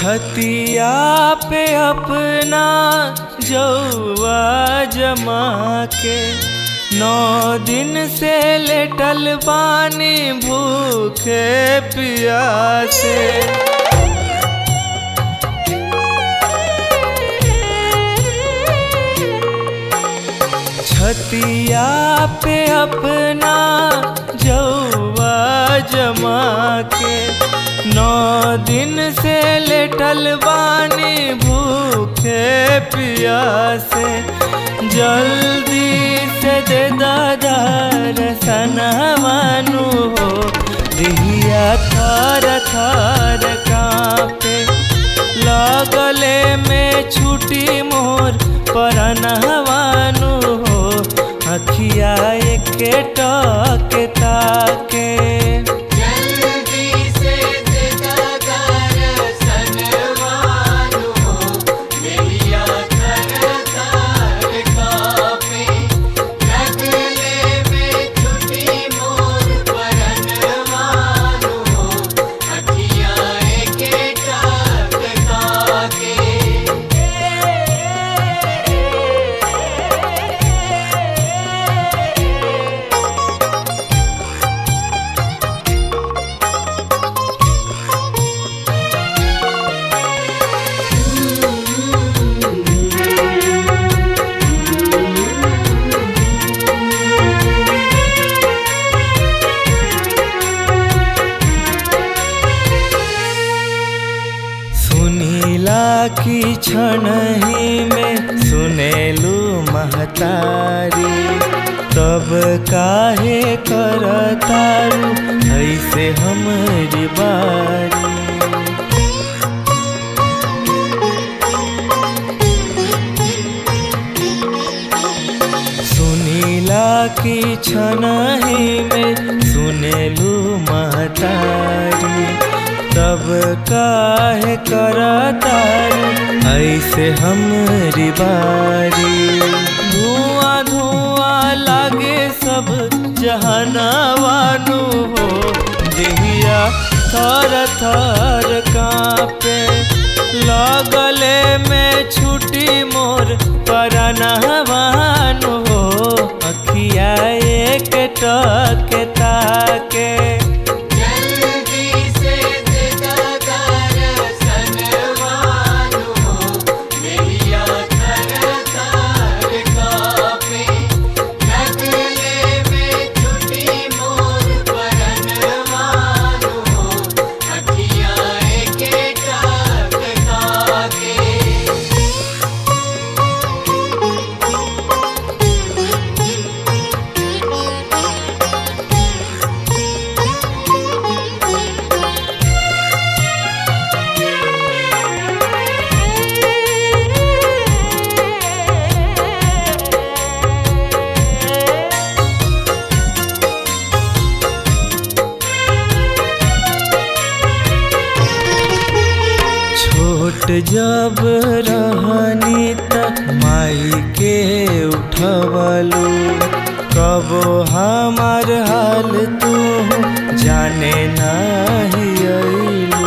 छतिया पे अपना जौआ जमा के नौ दिन से लेटल बानी भूखे पियासे छतिया पे अपना जौआ जमा के नौ दिन से लेटल बानी भूखे पियासे जल्दी से दे दादार सनवानु हो दिया थार थार कांपे लगले में छुटी मोर परनहवानु हो अखिया के टक ताके जल्दी से दादार सनवानु हो नैया थर थर कापे लगले में छुटी मोर परनवानु हो अखिया के टाक ताके सुनीला की क्षण ही में सुनेलू महतारी तब काहे करतारू ऐसे हमरी बारी सुनीला की क्षण ही में सुनेलू महतारी तब काहे करतारू ऐसे हमरी बारी धुआं धुआं लागे सब जहनवानु हो दिहिया थर थर कांपे लगले में छुटी मोर परनहवानु हो अखिया एक टक ताके जल्दी से दादार सनवानु हो नैया थर थर कापे लगले में छुटी मोर परनवानु हो अखिया के टाक ताके छोट जब रहनी त माई के उठवलू कबो हमार हाल तू जाने नाही अइलू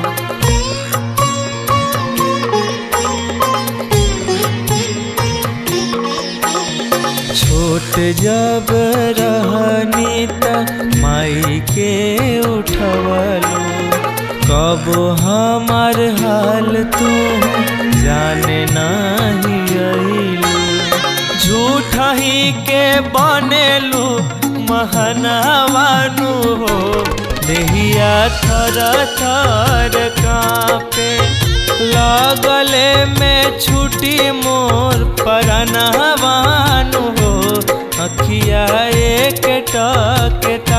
छोट जब रहनी त माई के उठवलू कब हमार हाल तू जाने नाही अइलू झूठा ही के बनेलू महनवानु हो देहिया थर थर कांपे लगले में छुटी मोर परनहवानु हो अखिया एक टक